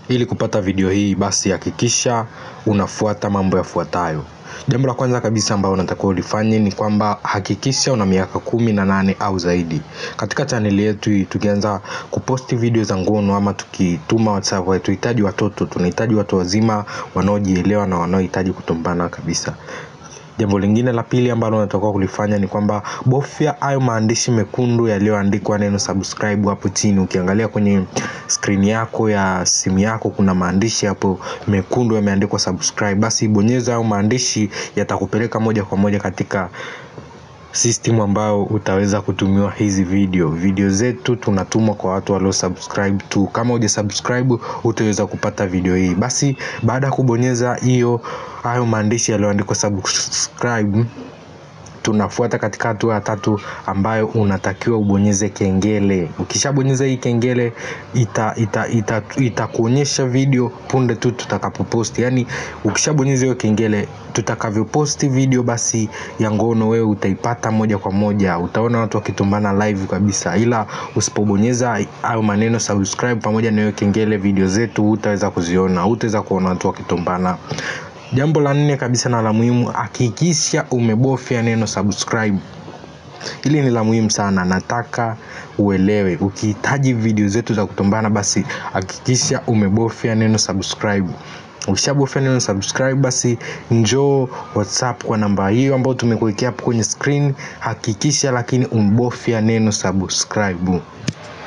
Ili kupata video hii basi hakikisha unafuata mambo yafuatayo. Jambo la kwanza kabisa ambalo unatakiwa ulifanye ni kwamba hakikisha una miaka kumi na nane au zaidi. Katika chaneli yetu hii tukianza kuposti video za ngono ama tukituma WhatsApp, hatuhitaji watoto, tunahitaji watu wazima wanaojielewa na wanaohitaji kutombana kabisa. Jambo lingine la pili ambalo unatakiwa kulifanya ni kwamba bofya hayo maandishi mekundu yaliyoandikwa neno subscribe hapo chini. Ukiangalia kwenye skrini yako ya simu yako kuna maandishi hapo mekundu yameandikwa subscribe, basi bonyeza hayo maandishi, yatakupeleka moja kwa moja katika system ambayo utaweza kutumiwa hizi video. Video zetu tunatumwa kwa watu walio subscribe tu. Kama huja subscribe utaweza kupata video hii. Basi baada ya kubonyeza hiyo hayo maandishi yaliyoandikwa subscribe, tunafuata katika hatua ya tatu ambayo unatakiwa ubonyeze kengele. Ukishabonyeza hii kengele itakuonyesha ita, ita, ita video punde tu tutakapoposti. Yaani ukishabonyeza hiyo kengele tutakavyoposti video basi ya ngono wewe utaipata moja kwa moja, utaona watu wakitumbana live kabisa. Ila usipobonyeza hayo maneno subscribe pamoja na hiyo kengele, video zetu hutaweza kuziona, hutaweza kuona watu wakitumbana. Jambo la nne kabisa na la muhimu, hakikisha umebofya neno subscribe. Hili ni la muhimu sana, nataka uelewe. Ukihitaji video zetu za kutombana, basi hakikisha umebofya neno subscribe. Ukishabofya neno subscribe, basi njoo WhatsApp kwa namba hiyo ambayo tumekuwekea hapo kwenye screen. Hakikisha lakini umbofya neno subscribe.